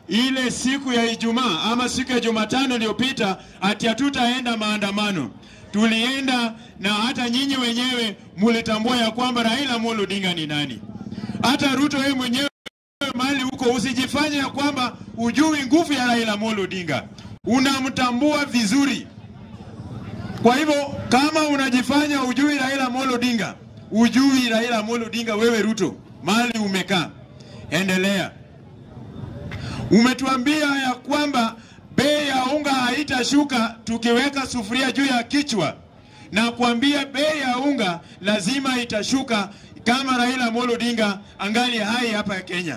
ile siku ya Ijumaa ama siku ya Jumatano iliyopita ati hatutaenda maandamano. Tulienda na hata nyinyi wenyewe mulitambua ya kwamba Raila Amolo Odinga ni nani. Hata Ruto yeye mwenyewe mahali huko, usijifanye ya kwamba ujui nguvu ya Raila Amolo Odinga, unamtambua vizuri. Kwa hivyo kama unajifanya ujui Raila Amolo Odinga, ujui Raila Amolo Odinga, wewe Ruto mahali umekaa, endelea. Umetuambia ya kwamba bei ya unga haitashuka tukiweka sufuria juu ya kichwa, na kuambia bei ya unga lazima itashuka kama Raila Amolo Odinga angali hai hapa Kenya.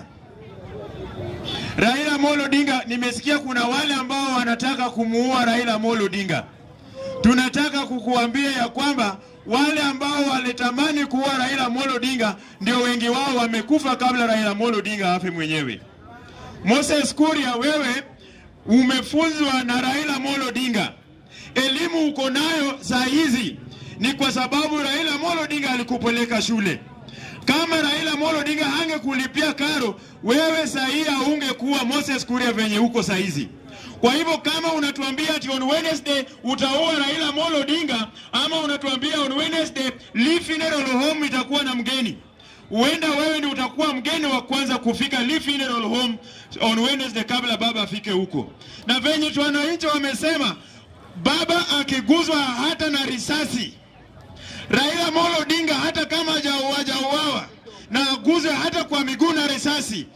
Raila Amolo Odinga, nimesikia kuna wale ambao wanataka kumuua Raila Amolo Odinga. Tunataka kukuambia ya kwamba wale ambao walitamani kuua Raila Amolo Odinga ndio wengi wao wamekufa kabla Raila Amolo Odinga afe mwenyewe. Moses Kuria, wewe umefunzwa na Raila Amolo Odinga, elimu uko nayo saa hizi ni kwa sababu Raila Amolo Odinga alikupeleka shule. Kama Raila Amolo Odinga hangekulipia karo, wewe saa hii haungekuwa Moses Kuria venye uko saa hizi. Kwa hivyo kama unatuambia ati on Wednesday utaua Raila Amolo Odinga ama unatuambia on Wednesday Lee Funeral Home itakuwa na mgeni, huenda wewe ndio utakuwa mgeni wa kwanza kufika Lee Funeral Home on Wednesday kabla baba afike huko. Na venye tu wananchi wamesema, baba akiguzwa hata na risasi, Raila Amolo Odinga hata kama hajauawa na aguzwe hata kwa miguu na risasi